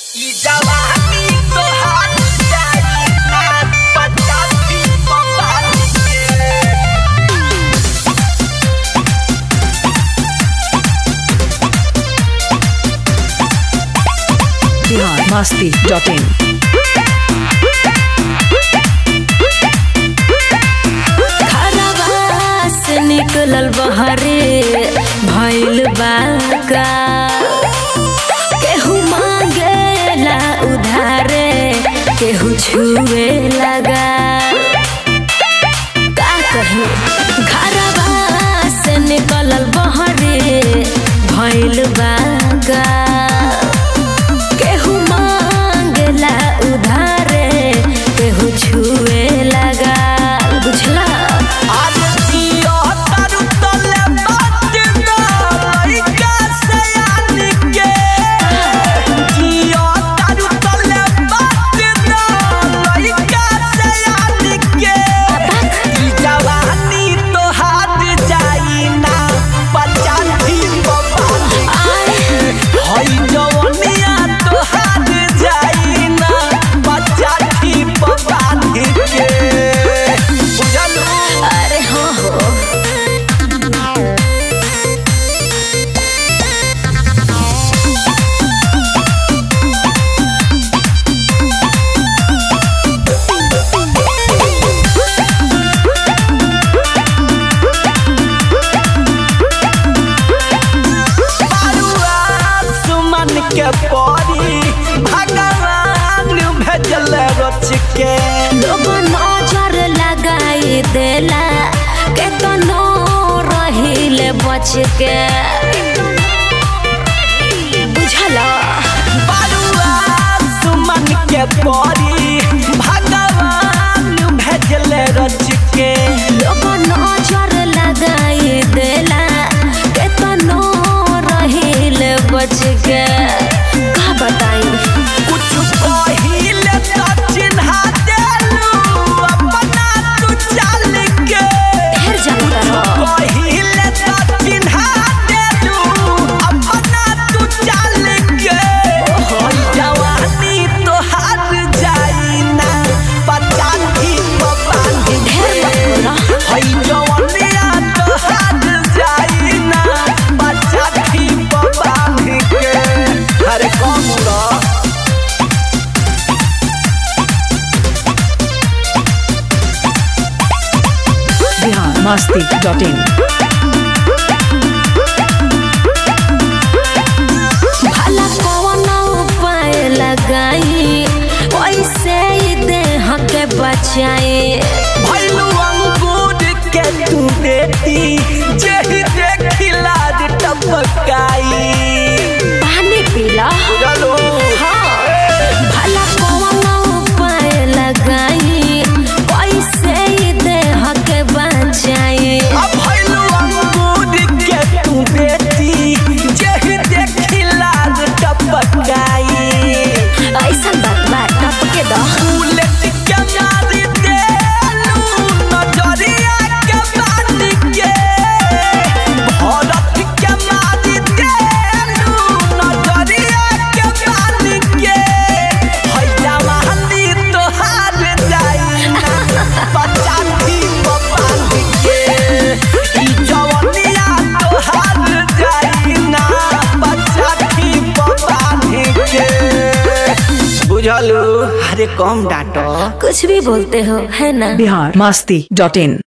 ई जवानी तोहार जाई ना पचासी पपार के बिहार मस्ती डॉट इन खरवा से निकलल बहरे भइल बाका केहू मांगेला उधारे केहू छुए लगा का कही घरवा से निकलल बहरे भइल बाका केहू मांगेला उधारे केहू छुए लगा बुझला आज जियो तारू तले बात ना लइका से आनी के जियो तारू तले बात ना लइका से आनी के ई जवानी तोहार जाई ना पचासी पपार के हई जवनिया तोहार जाई ना पचासी पपार के बुझलू अरे हो हो बारुआ सुमन के परी भगवान भेजल रच के लोग नजर लगाई देला केतनो रहिले बच के बुझला बारुआ सुमन के परी भगवान भेजल रच के लोग नजर लगाई देला केतनो रहिले बच के का बताई कुछ कहिले तो चिन्हा देलू अपना तू चाल के ढेर जानता रहो कहिले तो चिन्हा देलू अपना तू चाल के होई जवानी तोहार जाई ना पचासी पपान ढेर मत बोला हई जवानिया तोहार जाई ना पचासी पपान के अरे कौन लो बिहार मस्ती डॉट इन भला कौन उपाय लगाई कैसे ई देह के बचाई भैलू अंगूर के तू बेटी जेही देखिला रे टपकाई पानी पीला चलो हाँ भला कौन उपाय लगाई कैसे ई देह के बचाई अब भैलू अंगूर के तू बेटी जेही देखिला रे टपकाई ऐसा बात बात टपके दो बुलेट के मारी देलू नजरिया के बानी के भरत के मारी देलू नजरिया के बानी के हई जवानी तोहार जाई ना पचासी पपानी के ई जवानिया तोहार जाई ना पचासी पपानी के बुझलू अरे कम डांटो कुछ भी बोलते हो है ना बिहार मस्ती डॉट इन